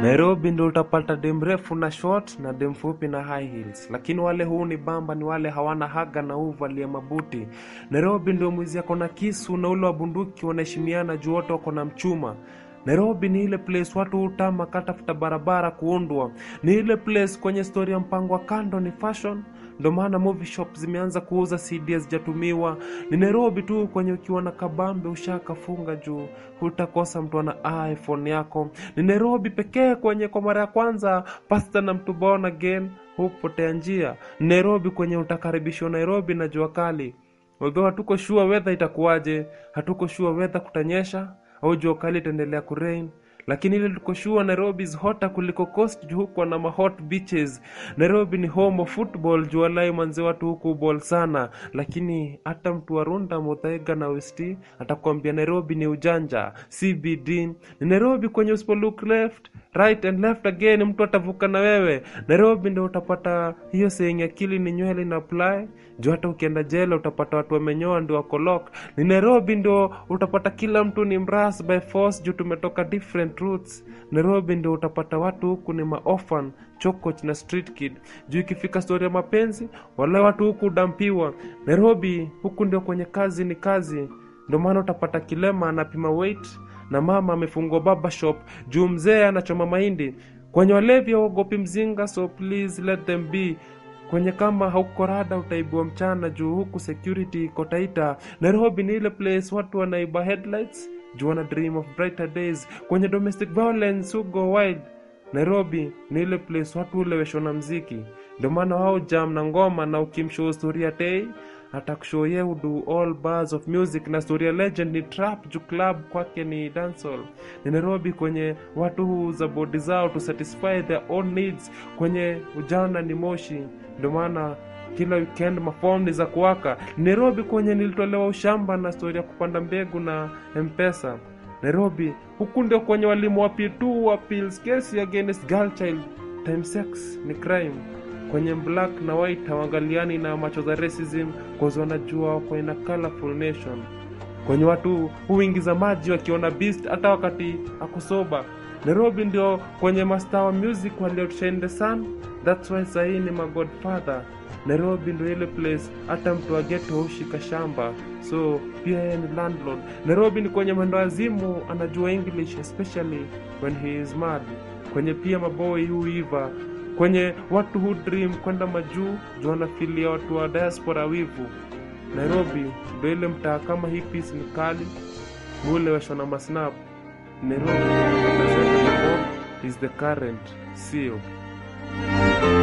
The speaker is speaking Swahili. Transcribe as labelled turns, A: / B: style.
A: Nairobi ndio utapata dem refu na short na dem fupi na high heels, lakini wale huu ni bamba ni wale hawana haga na uvalia mabuti. Nairobi ndio mwizi ako na kisu na ule wa bunduki wanaheshimiana juu wote wako na mchuma. Nairobi ni ile place watu hutama katafuta barabara kuundwa. Ni ile place kwenye stori ya mpango wa kando ni fashion ndo maana movie shop zimeanza kuuza CD hazijatumiwa. Ni Nairobi tu kwenye ukiwa na kabambe ushakafunga juu hutakosa mtu ana iPhone yako. Ni Nairobi pekee kwenye kwa mara ya kwanza pasta na mtu born again hupotea njia. Ni Nairobi kwenye utakaribishwa Nairobi na jua kali. Although hatuko sure weather itakuwaje, hatuko sure weather kutanyesha au jua kali itaendelea kurain lakini ile tuko sure Nairobi is hotter kuliko coast juu huko na mahot beaches. Nairobi ni home of football juu walai manze watu huku ball sana, lakini hata mtu wa Runda, Muthaiga na West atakwambia Nairobi ni ujanja. CBD ni Nairobi kwenye usipo look left right and left again, mtu atavuka na wewe. Nairobi ndio utapata hiyo saying akili ni nywele na apply juu hata ukienda jela utapata watu wamenyoa ndio wako lock. Ni Nairobi ndio utapata kila mtu ni mras by force juu tumetoka different roots. Nairobi ndio utapata watu huku ni maorphan chokoch na street kid juu ikifika stori ya mapenzi wale watu huku udampiwa. Nairobi huku ndio kwenye kazi ni kazi, ndio maana utapata kilema anapima weight na mama amefungua baba shop juu mzee anachoma mahindi. Kwenye walevi hawaogopi mzinga, so please let them be kwenye kama hauko rada utaibua mchana juu huku security iko taita. Nairobi ni ile place watu wanaiba headlights juu wana dream of brighter days. Kwenye domestic violence who go wild. Nairobi ni ile place watu uleweshwa na mziki, ndio maana wao jam na ngoma, na ukimshow story ya tei atakushow ye do all bars of music, na story ya legend ni trap juu club kwake ni dancehall. Ni Nairobi kwenye watu huuza bodi zao to satisfy their own needs, kwenye ujana ni moshi, ndio maana kila weekend mafom ni za kuwaka. Nairobi kwenye nilitolewa ushamba na stori ya kupanda mbegu na mpesa. Nairobi huku ndio kwenye walimu wa P2 wa pills case against girl child time sex ni crime. Kwenye black na white hawangaliani na macho za racism cause wanajua wako in a colorful nation. Kwenye watu huingiza maji wakiona beast hata wakati akusoba. Nairobi ndio kwenye master wa music walioshine the sun. That's why sahii ni my godfather. Nairobi ndio ile place hata mtu wa ghetto hushika shamba, so pia yeye ni landlord. Nairobi ni kwenye mwendo wazimu anajua English especially when he is mad. Kwenye pia maboy huiva, kwenye watu hu dream kwenda majuu juu wanafilia watu wa diaspora wivu. Nairobi ndio ile mtaa kama hii piece ni kali mule washona na masnap. Nairobi is the current seal.